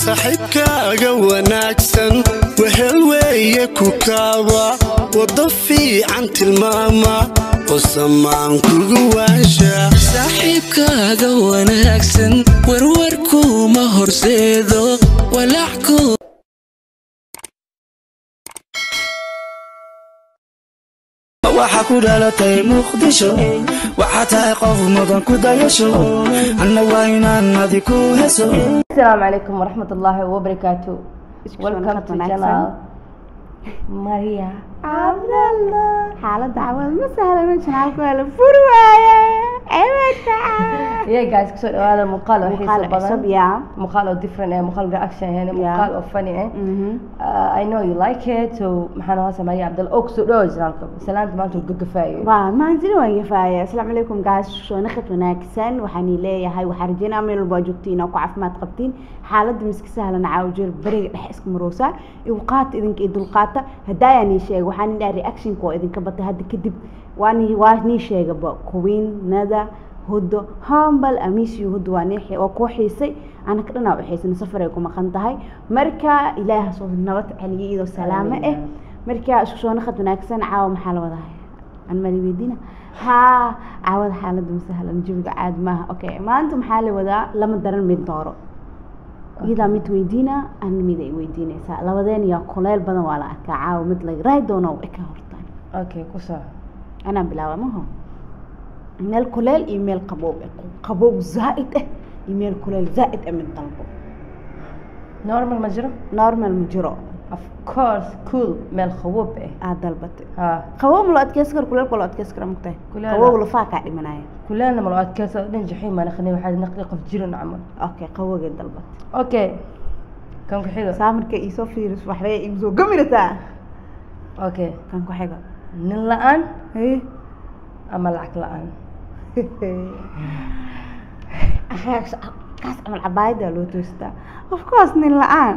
saaxiibkaaga wanaagsan wehel weeye ku kaaba waddo fiican tilmaama oo samaan kugu waasha saaxiibkaaga wanaagsan warwarkuuma horseedo walacku waxaa ku dhalatay muqdisho waxaa tahay qof mudan ku dayasho anna waa inaan adi ku heso السلام عليكم ورحمة الله وبركاته Welcome to wanaagsan. channel Maria xaaladda cawad ma sahlano janaalku waa la furi waaye eebata Yeah guys kusoo dhawaada muuqaal oo xiiso muuqaal cusub badan yaa muuqaal oo different eh muuqaal reaction eh muuqaal oo funny eh Uh, I know you like it so maxaan hoose Maria Cabdal oo kusoo dhawaada janaalka salaanta maanta uu gagafaayo waa maantini waan yafaaya asalaamu calaykum gaas soo naqad wanaagsan waxaan leeyahay waxaan rajeynaa meel walba joogtiin oo ku caafimaad qabtiin xaaladda miska sahlan caawjeel beriga dhex iska maroosaa iwqaata idinka iyo dulqaata hadaayaa nii sheega waxaan idhaa reactionka oo idinka batay hadda kadib waa nii waa nii sheegaba kuwiin nada hudo hambal amiisiyo hudo waa nii waa kuu xiisay anaka dhanaa u xiisana safaray ku maqan tahay marka ilaaha soo nabad celiya iyadoo salaamo ah marka isku soo naqad wanaagsan caawa maxaa la wadaa aan mali weydiina haa caawada xaaladda masahlan jawiga caadi maaha okay maanta maxaa la wadaa lama daran mid dooro iyadaa mid weydiina ana mid ay weydiinaysaa labadeen yaa kuleel badan waa la arkaa caawa mid la raay doono eka hortaan okay ku soo anaa bilaaba maho meel kuleel iyo meel qaboob ah qaboob zaa'id ah iyo meel kuleel zaa'id ah mid dalbo normal ma jiro normal ma jiro of course cool meel qaboob eh aad dalbatay ha qaboob la adkeysan karo kuleelka la adkeysan kara mugtahay Kuleel- qaboob lafaa kaa dhimanaya kuleelna malo adkeysa dhan jaxiim ma naqni waxaa naqdi qof jiran camal okay qabowgay dalbatay okay kan ku xigo saa marka iisoo fiiris waxbay igu soo gamirataa okay kan ku xigo nin la-aan Hey. ama lacag la-aan kaas kaas camal cabaayada loo toostaa of course nin la-aan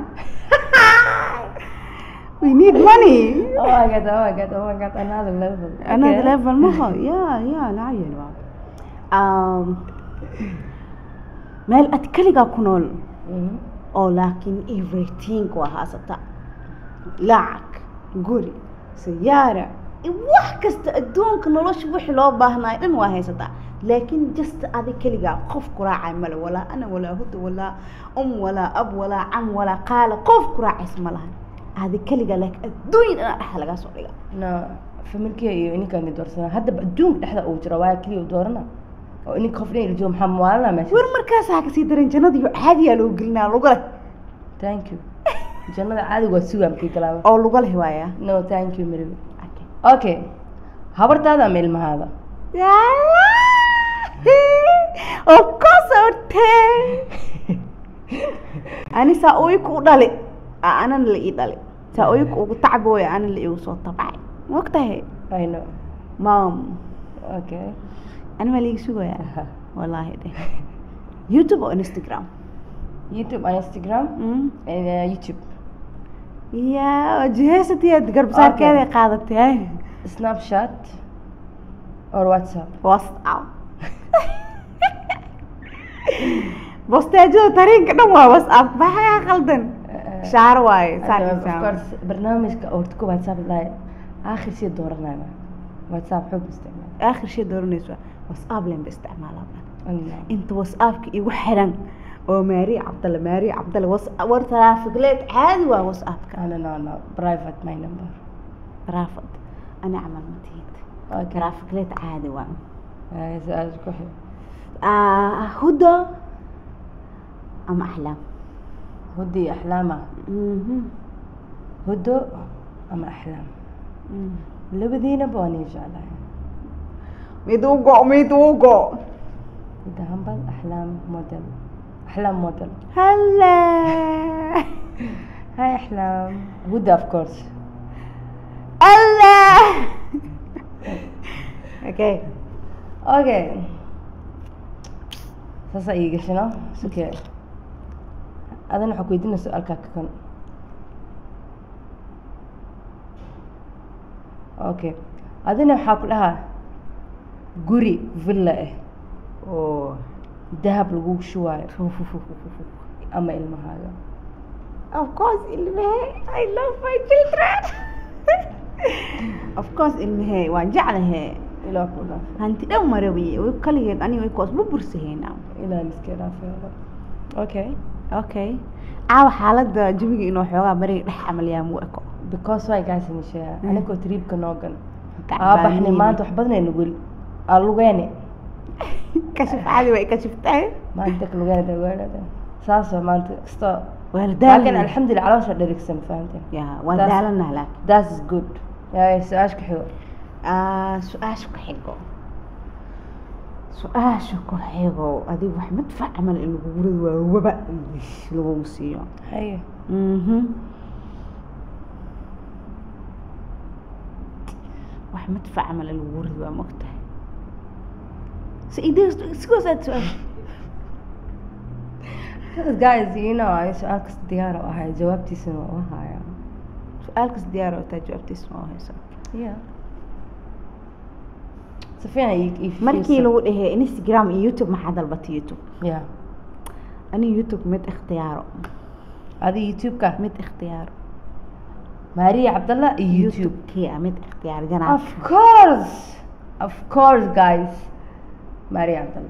we need money oh my god oh my god oh my god another level another Okay. level maho ya ya lacayel waa um, meel ad keligaa ku nool Mhm. oo laakiin everything waa haasata lacag guri sayaara iyo wax kasta adduunka nolosha wixii loo baahnayo dhan waa haysataa laakiin just adi keligaa qof ku raacay male walaa ana walaa huda walaa um walaa ab walaa cam walaa qaala qof ku raacaysa ma lahan adi keligaa laakiin adduunya dhan dhexda lagaa soo dhiga no familkiga iyo ininkaan doorsanaa haddaba adduunka dhexda uu jiro waa keliya u doorana oo ininka qof dhan jiro maxaa maalana meesha war markaas ha kasii daran jannada iyo caadiyaa loo gelinaa luga leh thank you jannada caadiga waa sugaa markii galaaba oo luga leh waaya no thank you miribi okay habartaada ama ilmahaada of course hortee ani saa uyka u dhali aa anana la ii dhali saa uyka ugu tacbooya ana la igu soo tabcay mogtahay i know mom okay ani maa liiga sugaya wallaahi dheh youtube oo instagram youtube and instagram Mm. and uh, youtube ya jiheysatiyaad garbasaarkeeday qaadatay snapchat or whatsapp whatsapp bosteejada tariinka dhan waa whatsapp maxaa qaldan shaar waaye Hadda, saan of insaan. course barnaamijka horta ku whatsapp lahay aakhir sii dooranaya whatsapp xoog isticmaal aakhir shay dooranaysa whatsapp len ba isticmaalaa Allah. inta whatsappka igu xiran oo maari cabdalle maari cabdalle Whats- war taraafikleed caadi waa whatsappka no no no private my number raafad ani camal matiid okay taraafikleed caadi waa Ah, su-aal ku xig Ah, hudo ama axlaam hudi axlaama Mhm. hudo ama axlaam Mm. labadiinaba waan ii jeclahay mid u go mid u go hida hambal axlaam model axlaam model halla hi axlaam huda of course allah okay okay saasaa ii gashino suke adana waxaa ku weydiina su-aalkaa ka kan okay adina waxaa ku dhahaa guri villa ah oo dahab lagu shubaayo ama ilmahaaga of course ilmahey i love my children of course ilmahey waan jeclahe ilaa ku dhaaf hanti dhan marawiye way kaligeed aniga way koos bubursahayna ilaa iska dhaafay okay okay caawa xaaladda jawiga inuu xoogaa bariga dhex camalyaa mu eko because way guys nishaa Mm. anigoo triibka noogan Gacan aa baxnay baaniini. maanta wax badan aynu gel aa lugeene kashif caadi way kashiftahay maanta dadka lugeene dawaadhada saasoo maanta kasta waa la laakiin daalana alxamdulilah caloosha dherigsan fahamteen ya waan Taas- daalanaha laakiin that is good yaay su-aashka xigo Ah, su-aasha ku xigo su-aasha ku xigo adiga wax madfac camal in lagu gurad waa waba lagugu siiyo haye Mhm. wax madfac camal in lagu gurad waa mogtahay so idee sigoos aad su-aasha guys you know ay su-aal kasta diyaar u ahay jawaabtiisana waa u haya su-aal kas diyaar oo taa jawaabtiisa ma hayso yeah si fiican ii- ii markii fiirso. lagu dhahey instagram iyo youtube maxaa dalbatay youtube yeah aniga youtube mid ikhtiyaaro adi youtube-ka mid ikhtiyaaro maariya cabdallah iyo youtube youtube-kia mid ikhtiyaar janaa of course of course guys maariya cabdallah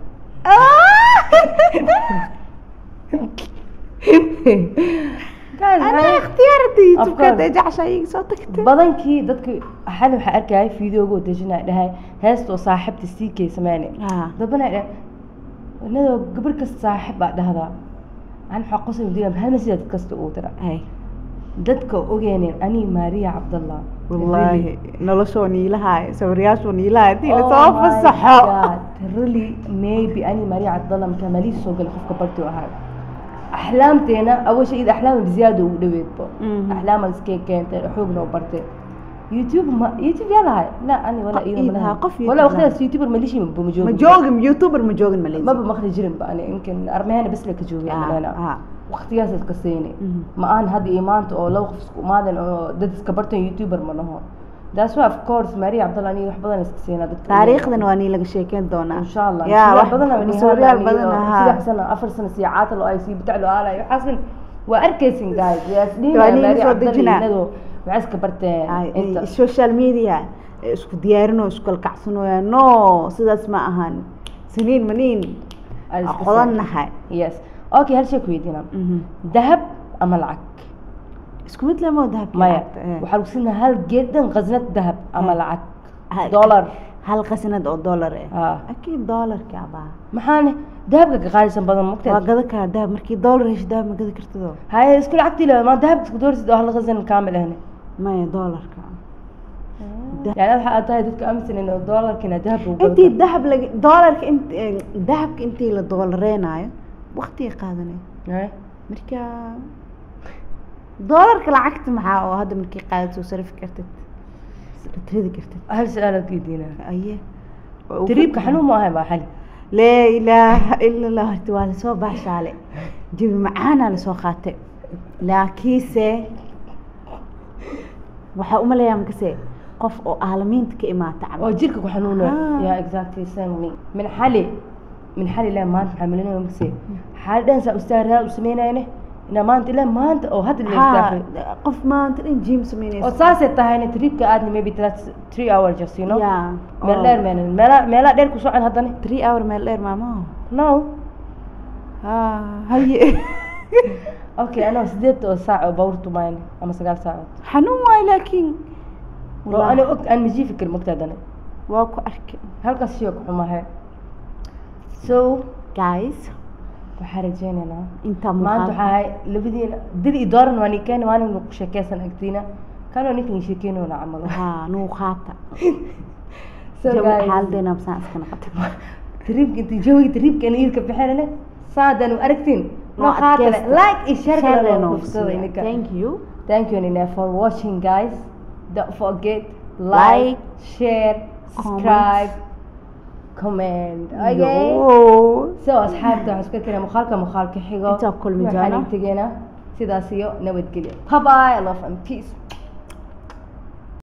guys ana maxay- ikhtiyaarada youtube-ka course. hadday jeceshaa iga soo tagtay badankii dadka xal waxaa arkayay fideoga dejinaa dhahay heestoo saaxiibta sii kay sameyne Ah. dabana dhah inadoo gabar kasta saaxiib baa dhahdaa an waxaa qosay madiina hal masjid dad kasta uu tira Ay, dadka ogeeneen ani maariya cabdallah wallaahi noloshoo niilahaay sawirayaashoo niilahaay hadii Oh lasoo my fasaxo God, really maybe ani maariya cabdallah markaa maliis soo galay qofka barti u ahaa axlaamteena awal shay ida axlaama biziyaada ugu dhaweedbo Mhm. axlaama iskee keentay xoogna u bartay youtube ma youtube yaa lahay la ani wala Qof iyada ii ma lahaa, lahay qof YouTube wala lahaa. waqtidaas youtuber malishi ma ma joogin joogin youtuber ma joogin maleysi maba maqli jirin ba ani yumkin armehena bes la ka joogay Ah, malena ah. waqtigaas iska seeni Mhm. ma aan hadda iyo maanta oo laba qof isku imaadeen oo dad iska bartan youtuber ma naho that's why of course maria cabdallah ani wax badan iska seenaa dadka taariikhdan waa nii laga sheekeyn doonaa insha allah yaa Subax wax badan oo ni sawiryaal hadlaan badan iyo ahaa saddex sano afar sano sii caata loo ay sii bitac loo aalay waxaasan waa arkaysin guys Waa yaasdhiina nin maria soo cabdallah dejinaa. inadoo waxay iska barteen Ay, inta ay, social media eh, isku diyaarinoo isku kalkacsanooyaa no sidaas ma ahan siniin maniin Ay iska qodannahay yes okay hal shay ku weydiina Mhm. dahab ama lacag isku mid lemo dahabka maya lacagta, eh. waxaa lagu siinaa hal geedan qasnad dahab ama Eh. lacag Ha- dollar hal qasinad oo dollar eh Ah. akiid dollarka abaa maxaane dahabka ka qaalisan badan waa mugteed gada karaa dahab markii dollar hesho dahab ma gadi kartidoo haye isku lacagtii le ma dahabka isku doorsid oo hal qasnan kaamil ahne maya dollarka yani waxa aad tahay dadka aaminsanen oo dollarkina dahabka u intii dahab laga dollarka int eh, dahabka intii la dolareenaayo waqtiga qaadanay gadan marka dollarka lacagta maxaa oo hadda markii qaadato sarifi kartid ridi kartid hal su-aal aan weydiinaa aye tariibka xanuun ma ahay baa xali laa ilaaha ila allah horta waa lasoo baashaale jabi macaana lasoo qaatay laakiinse waxaa umaleeyaa makase qof oo aalamiinta ka imaata oo camal jirka ku xanuuna Ah. ya exactly same me min xali min xali ilaa maanta maxaa malinaya mase xaali dhan saa ustaaraad u sameynayne inaa maanta ilaa maanta oo hadda la Haa, istaafay qof maanta dhan jim oo sameynaysa saasay tahayna tariibka aadni maybe that's three hour just you know Yeah. meel Oh. dheer meenan meela meelaa dheer ku socon haddana three hour meel dheer maamo no haa haye okay anoo sideed oo saac oo bawr tumayn ama sagaal saacood xanuun waayo laakiin oo ani og aan majii fikir mogta haddana waa ku arkay halkaas shio ku xumahe so guys waxaa rajeynaynaa intaa maanta muuqaal waxaa ahay labadiina dil iyo dooran waa nikeen maalin ku sheekeysan agtiina kanoo ninkan sheekeynoona camalo haa nuuqaata so jawi guys xaaladeena absaan iska noqotay tariibka intii jawiga tariibka in iidka bixinane saadaan u aragtiin Noo qaatale adkaysta. like iyo share Share kale noo oo kufsada siiya. ininka thank you thank you Nina for watching guys don't forget Like, like share subscribe comment okay Yo. so asxaabta waxaan isku keenaa muuqaalka muuqaalka xigo Intaa kulmi waxaan doona. tegeynaa sidaas iyo nabadgelyo bye bye love and peace